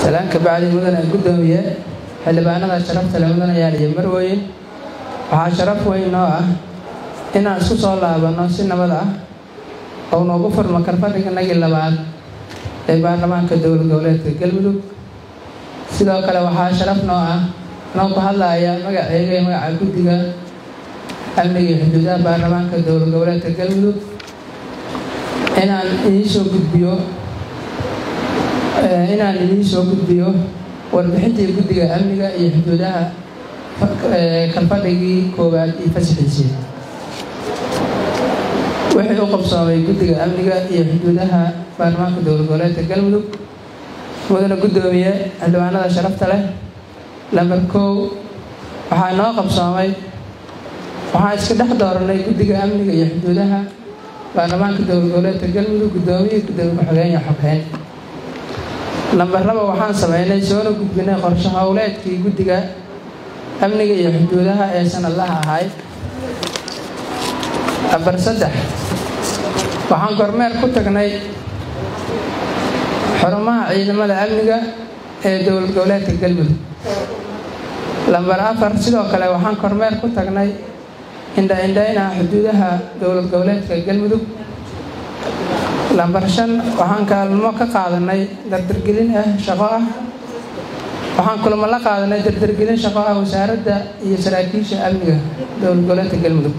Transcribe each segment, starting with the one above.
salaan kabacdi mudane guddoomiye xildhibaanada sharafta le mudanayaal iyo marweyn waxaa sharaf weyn noo ah inaan isku soo laabanno si nabad ah oo noogu furmo karfadhiganagii labaad ee baarlamaanka dowlad goboleedka galmudug sidoo kale waxaa sharaf noo ah noo ku hadlaya magaceyga iyo magaca guddiga amniga iyo xuduudaha baarlamaanka dowlad goboleedka galmudug inaan idiin soo gudbiyo inaan idiin soo gudbiyo warbixintii guddiga amniga iyo xuduudaha kalfadhigii koowaad iyo fasaxiisii wixii u qabsoomay guddiga amniga iyo xuduudaha baarlamaanka dowlad goboleedka galmudug mudane guddoomiye xildhibaanada sharafta leh lambar kow waxaa noo qabsoomay waxaan iska dhex dooranay guddiga amniga iyo xuduudaha baarlamaanka dowlad goboleedka galmudug guddoomiye guddoomiye ku-xigeen iyo xogheyn lambar laba waxaan sameynay soona gudbinay qorshe howleedkii guddiga amniga iyo xuduudaha ee sanadlaha ahayd lambar saddex waxaan kormeer ku tagnay xarumaha ciidamada amniga ee dowlad goboleedka galmudug lambar afar sidoo kale waxaan kormeer ku tagnay indha-indhaynaha xuduudaha dowlad goboleedka galmudug lambar shan waxaan kaalmo ka qaadanay dardargelin ah shaqo ah waxaan kulamo la qaadanay dardargelin shaqo ah wasaaradda iyo saraakiisha amniga dowlad goboleedka galmudug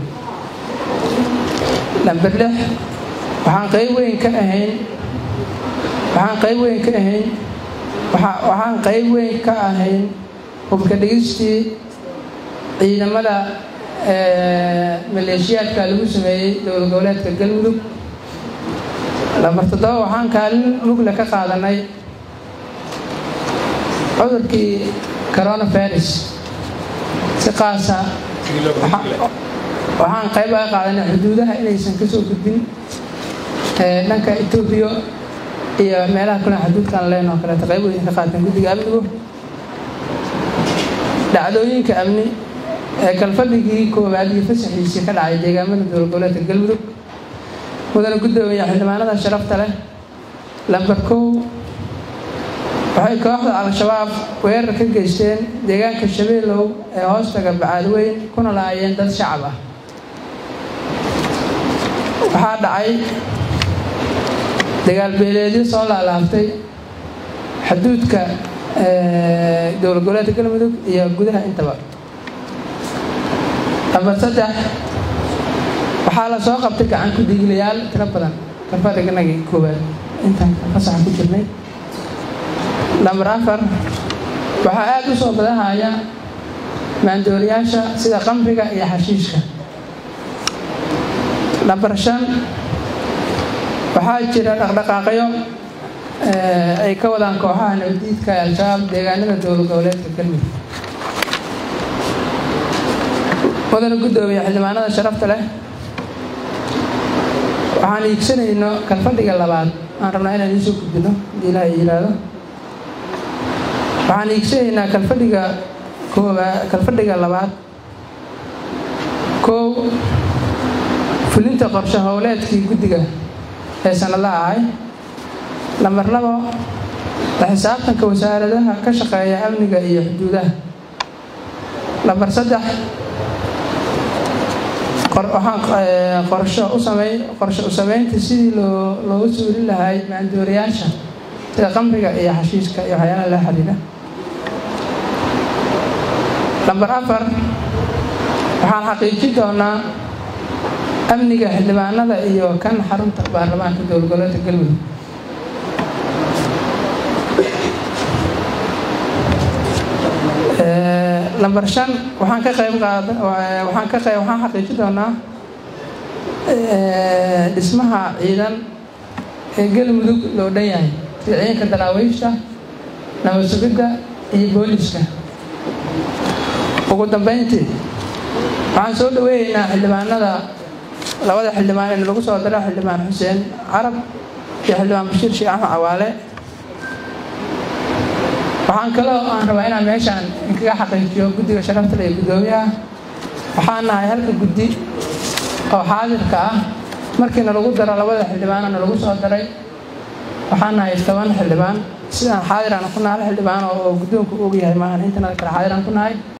lambar lix waxaan qayb weyn ka ahayn waxaan qayb weyn ka ahayn waxaan qayb weyn ka ahayn hubka dhigistii ciidamada maleeshiyaadka lagu sameeyey dowlad goboleedka galmudug lambar toddoba waxaan kaalin mugle ka qaadanay cudurkii coronavirus si qaasa waxaan qayb aga qaadanay xuduudaha inaysan kasoo gudbin dhanka etoobiya iyo meelaha kule xuduudkan leen oo kaleeto qayb weyn ka qaateen guddiga amnigu dhacdooyinka amni ee kalfadhigii koowaad iyo fasaxiisii ka dhacay deegaamada dowlad goboleedka galmudug mudane guddoomiye xildhibaanada sharafta leh lambar kow waxay kooxda al-shabaab weerar ka geysteen deegaanka shabeelow ee hoostaga bacaadweyn kuna laayeen dad shacab ah waxaa dhacay dagaalbeeleedyo soo laalaabtay xuduudka dowlad goboleedka galmudug iyo gudaha intaba lambar saddex waxaa la soo qabtay gacan ku-diiglayaal tiro badan kalfadhiganagii koowaad intaan fasaxa ku jirnay lambar afar waxaa aada u soo badahaya maandooriyaasha sida qamriga iyo xashiishka lambar shan waxaa jira dhaqdhaqaaqyo ay ka wadaan kooxaha nabadiidka ee al-shabaab deegaanada dowlad goboleedka galmudug mudane guddoomiye xildhibaanada sharafta leh waxaan iigsanayno kalfadhiga labaad aan rabnaa inaan iisoo gudbino hadii ilaha yiraahdo waxaan iigsanaynaa kalfadhiga kooba kalfadhiga labaad koow fulinta qorshe howleedkii guddiga ee sanadlaha ahay lambar labo la xisaabtanka wasaaradaha ka shaqeeya amniga iyo xuduudaha lambar saddex waxaan qorsho u samey qorshe u sameynta sidii loo loogu suulin lahay maandooriyaasha sida qamriga iyo xashiiska iyo waxyaalaha la xiriira lambar afar waxaan xaqiijin doonaa amniga xildhibaanada iyo kan xarunta baarlamaanka dowlad goboleedka galmudug lambar shan waxaan ka qayb qaada waxaan ka qayb waxaan xaqiijin doonaa dhismaha ciidan ee galmudug loo dhan yahay sida ciidanka daraawiishta nabad sugidda iyo booliska ugu dambeyntii waxaan soo dhaweyneynaa xildhibaanada labada xildhibaan in lagu soo dara xildhibaan xuseen carab iyo xildhibaan bashiir sheekh axmed cawaale waxaan kaloo aan rabaa inaan meeshaan inkaga xaqiijiyo guddiga sharaftale iyo guddoomiyaha waxaan nahay halka guddi oo xaadirka ah markiina lagu daro labada xildhibaanana lagu soo daray waxaan nahay toban xildhibaan sidaan xaadiraan ku nahay hal xildhibaan oo guddoonku og yahay maahan intanada kale xaadiraan ku nahay